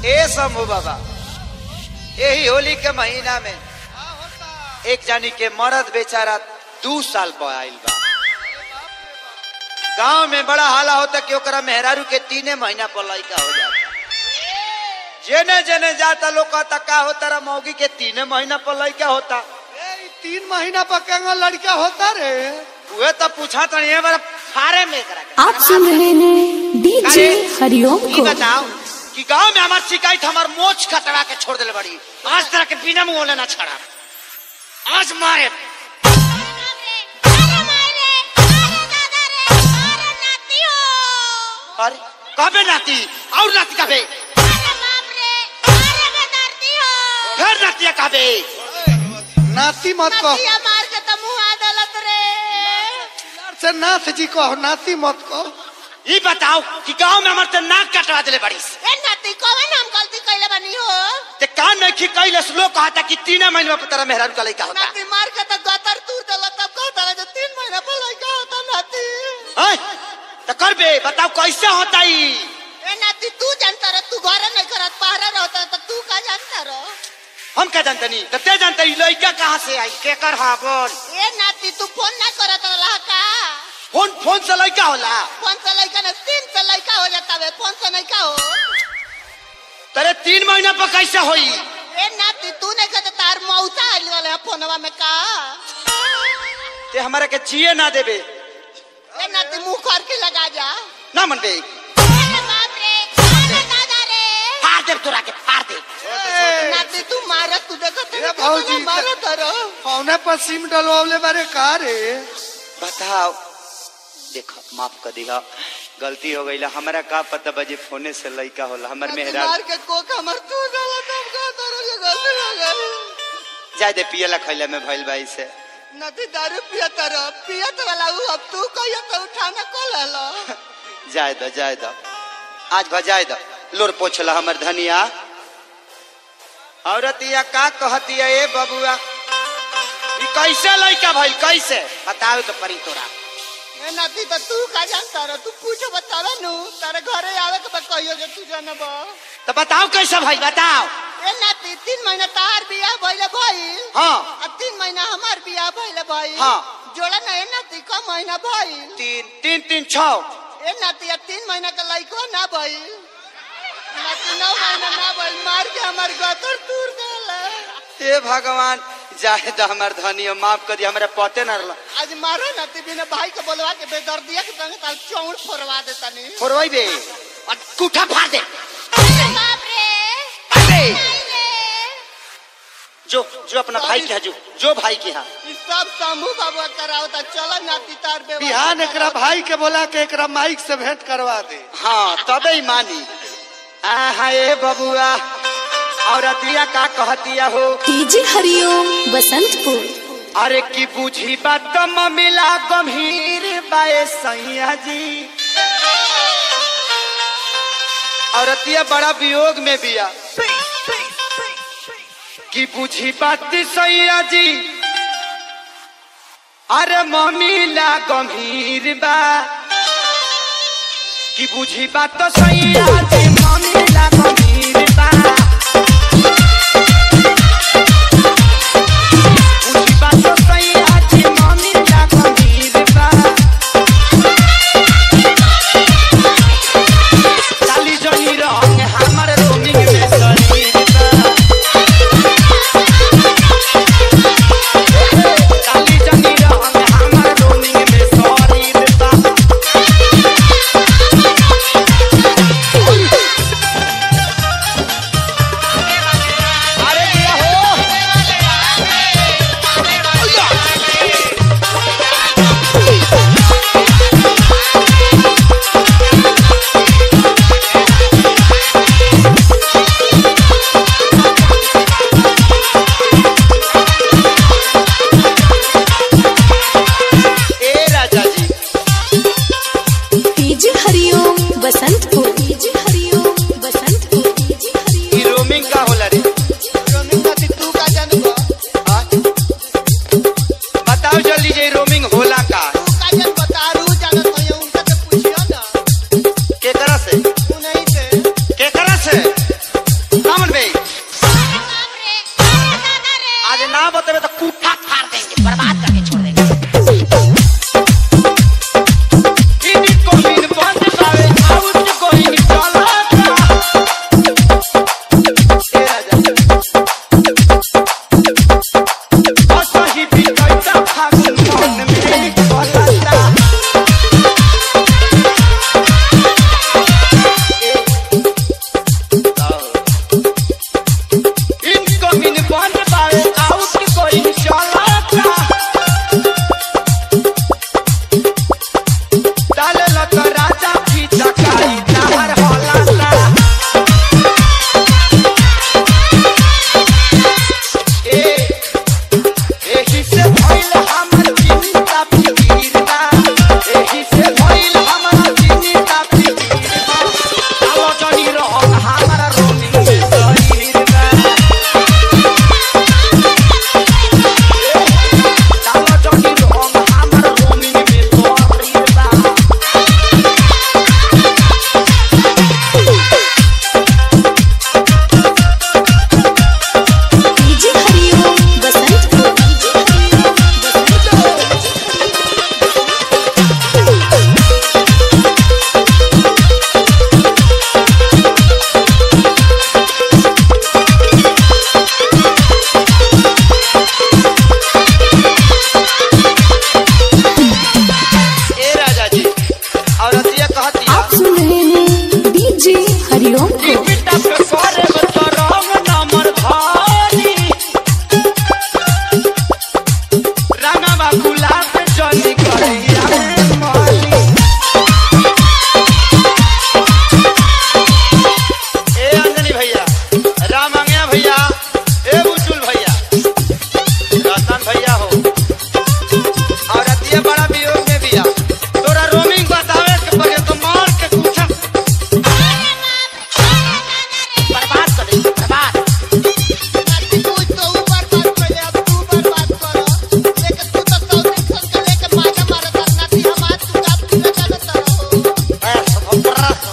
ए शंभू बाबा यही होली के महीना में एक जानी के मर्द बेचारा दू साल पर आइल बा गांव में बड़ा हाला होता कि ओकरा मेहरारू के तीने महीना पर लड़का हो जाता जेने जेने जाता लोग कहता का होता रा मौगी के तीने महीना पर लड़का होता ए, ई तीन महीना पर केंगा लड़का होता रे उहे तो पूछा तो ये बार फारे में करा के। आप सुन रहे हैं डीजे अरे, हरिओम ई को बताओ कि गांव में हमार शिकायत हमार मोच कटवा के छोड़ दिले बड़ी आज तरह के बिना मुंह लेना छड़ा आज मारे अरे कबे नाती और नाती कबे फिर नाती कबे नाती मत कहो मार के तो मुंह आ दलत रे से नाथ जी कहो नाती मत कहो ई बताओ कि गांव में हमार ते नाक कटवा दिले बड़ी ए नाती कौन हम गलती कइले बनी हो ते कान में खी कैले लोग कहता कि तीन महीने में तेरा मेहरारू का लड़का होता नाती मार के तो गतर तूर देला तब कहता रहे जो तीन महीना पर लड़का होता नाती हैं? तो कर बे बताओ कैसे होता ई ए नाती तू जानता रह तू घरे नहीं करत पहरा रहता तो तू का जानता रह हम क्या जानते नहीं तो ते जानते ई लड़का कहाँ से आई के कर हा बोल ए नाती तू फोन ना करत रहा का फोन फोन से लड़का होला फोन से लड़का ना तीन से लड़का हो जाता है फोन से नहीं का हो तेरे तीन महीना पर कैसे होई ए नाती तू नहीं कहता तार मौसा आइल वाले हैं फोनवा में का ते हमारे के जिए ना देबे ए नाती मुंह कर के लगा जा ना मन बे अरे बाप रे अरे दादा रे फाड़ दे तोरा के फाड़ दे ए, नाती तू मारत तू देखत ए, भौजी, मारत रहो कौने पर सिम डलवावले बारे का रे बताओ देखो माफ कर दिया गलती हो गई हमारा का पता बजे फोने से लड़का होला हमर मेहरा मार के कोक हमर तू डाला तब का तोरो के गलती हो गई जाय दे पियला खैला में भइल भाई से नदी दारू पियत रह पियत वाला ऊ अब तू कहियो तो उठाना को ले लो जाय दो जाय दो आज भजाय दो लोर पोछला हमर धनिया औरतिया का कहतिया ए बबुआ ई कैसे लड़का भइल कैसे बताओ तो परी तोरा ए नदी तो तू का जानता रह तू पूछो बतावे नु तारे घरे आवे के बाद कहियो जे तू जानब तो बताओ कैसे भाई बताओ ए नाती तीन महीना तार बियाह भइले भइल हाँ आ तीन महीना हमार बियाह भइले भइल हाँ। जोड़ा ना ए नाती का महीना भइल तीन तीन तीन छौ ए नाती अब तीन महीना का लइको ना भइल नाती नौ महीना ना भइल मार के हमार गतर तूर देला हे भगवान जाए तो हमार धनिया माफ कर दिया हमारे पते न रहला आज मारो नाती बिना भाई के बोलवा के बेदर्दिया के संग ताल चौड़ फोड़वा देता नी फोरवाई बे और कुठा फाड़ दे बाप रे अरे जो जो अपना भाई के यहाँ जो जो भाई के यहाँ ई सब शंभू बाबा करावता चलो नाती तार बे बिहान एकरा भाई के बोला के एकरा माइक से भेंट करवा दे हाँ तबे ही मानी आहा ए बबुआ औरतिया का कहतिया हो डीजे हरिओम बसंतपुर अरे की बुझी बात मिला गंभीर बाए सैया जी औरतिया बड़ा वियोग में बिया की बुझी बात सैया जी अरे मम्मीला गंभीर बा की बुझी बात तो सैया जी मम्मीला गंभीर बा बुझी बात तो सैया जी मम्मीला गंभीर बा चाली जनी रंग हमर रोमिंग में शरीर बा चाली जनी रंग हमर रोमिंग में शरीर बा पे करे तो रंग नंबर धारी रंगवा गुलाब जनी करिया में माली ए अंजनी भैया राम अंगया भैया ए बुचुल भैया रतन भैया हो और अतिया बड़ा वियोग में बिया तोरा रोमिंग बतावे के पड़े तो मार के पूछा बर्बाद कर दे बर्बाद नाती तू तो ऊपर बात कर अब तू बर्बाद करो लेके तू तो सौ दिन सन के लेके माजा मारत है नाती हमार तू आप तू जानत रहो ऐसा बर्बाद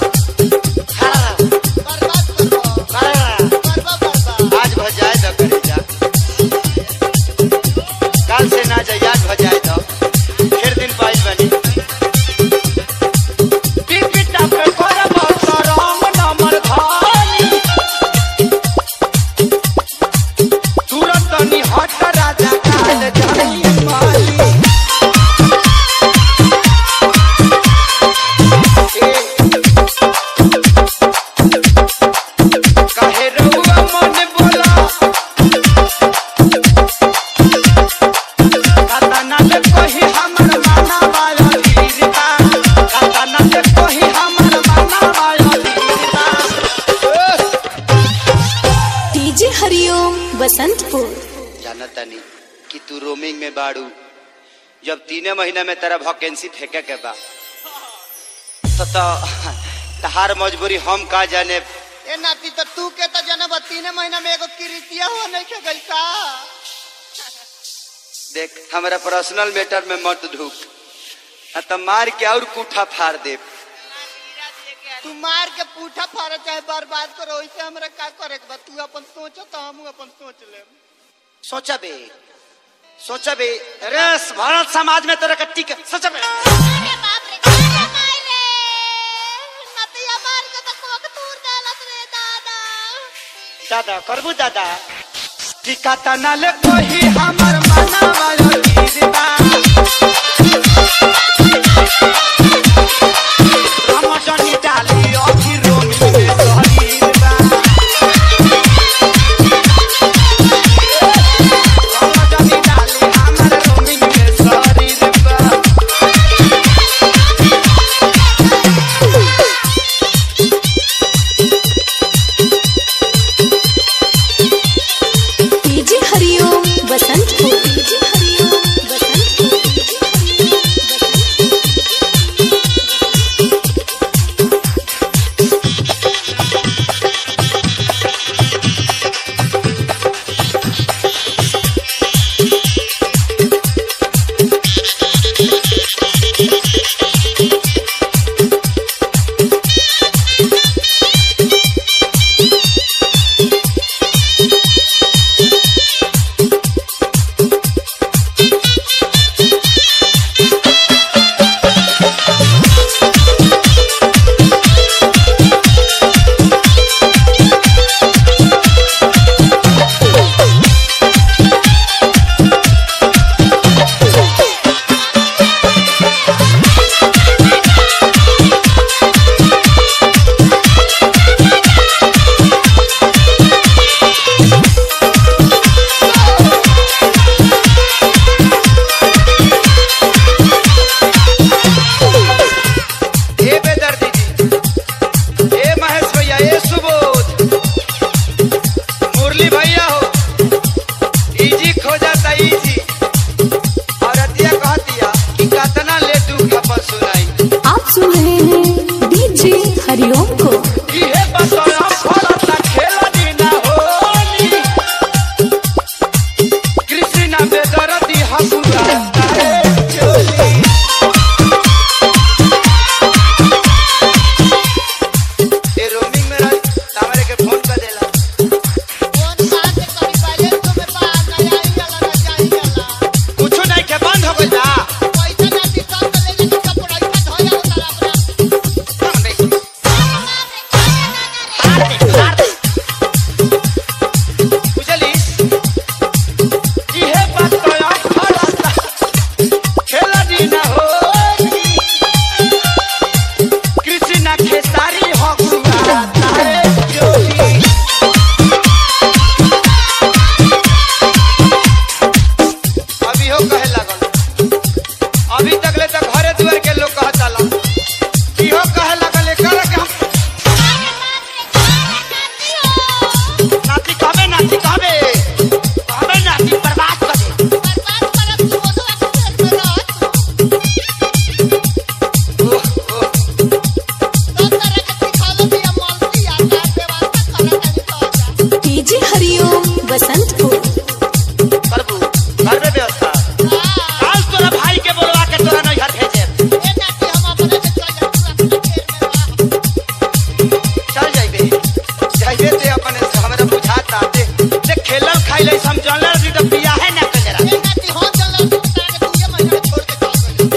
बर्बाद करो बर्बाद बर्बाद आज भजाए द करे जा काल से ना जा याद भजाए द फिर दिन पाइल बनी पिपिटा पे करब करम नमर धानी तुरंत नि हट राजा काल जाई माली काहे रहुआ मन बोला कातना से कही हमर माना वाला गिरता कातना से कही हमर माना वाला गिरता डीजे हरिओम बसंतपुर जानता नहीं कि तू रोमिंग में बाड़ू जब तीने महीना में तेरा वैकेंसी फेंके के बा तो तो तहार मजबूरी हम का जाने ए नाती तो तू के तो जनब तीन महीना में एगो किरितिया हो नहीं के गई का देख हमारा पर्सनल मैटर में मत ढूक न तो मार के और कूठा फाड़ दे तू मार के पूठा फाड़ चाहे बर्बाद करो वैसे हमरा का करे के बा तू अपन सोच तो हम अपन सोच ले सोचा बे सोचा बे अरे भारत समाज में तेरा कट्टी के सोचा बे अरे बाप रे क्या मार रे नतिया मार के तो कोक तूर डालत रे दादा दादा करबू दादा टिका तना ले कोही हमर मना वाला गिरता हम जनी डाली अखी रोमी में शरीर बा हम जनी डाली हमर रोमी में शरीर बा डीजे हरिओम बसंतपुर डीजे हरिओम बसंतपुर बसंतपुर प्रभु घर में व्यवस्था आज तोरा भाई के बोलवा के तोरा नहीं घर भेजे ए नाती हम अपने से चल जा तू अपना खेत में रह चल जाइबे जाइबे ते अपने से हमरा बुझाता दे ते खेलल खाइले समझल रही तो बिया है ना कजरा ए नाती हम चल रहा तू तारे तू ये महीना छोड़ के चल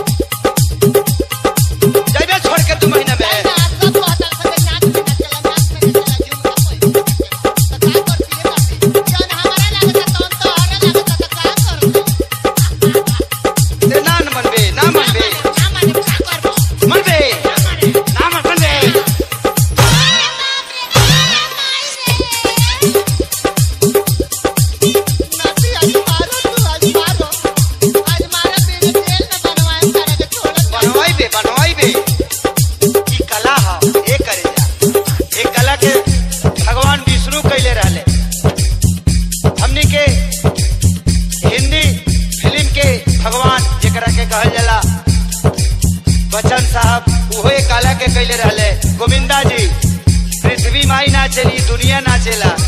गए जाइबे छोड़ के तू महीना में ना सब कहता संगे नाच में ना चला नाच में ना चला झूम का कोई तो का करती है नाती जौन हमारा लागता तौन तो हरा लागता तो का करती ते ना न मनबे ना मनबे ना माने का करबो मनबे ना मन मनबे नाती आज मारो तू आज मारो आज मारा तेरे जेल में बनवाए सारा के छोड़ बनवाइबे बनवाइबे ई कला हा ए करे जा ए कला के भगवान विष्णु कैले रहले हमनी के हिंदी फिल्म के भगवान जेकरा के कहल जाला बच्चन साहब उहो ए कला के कैले रहले गोविंदा जी पृथ्वी माई ना चली दुनिया ना चला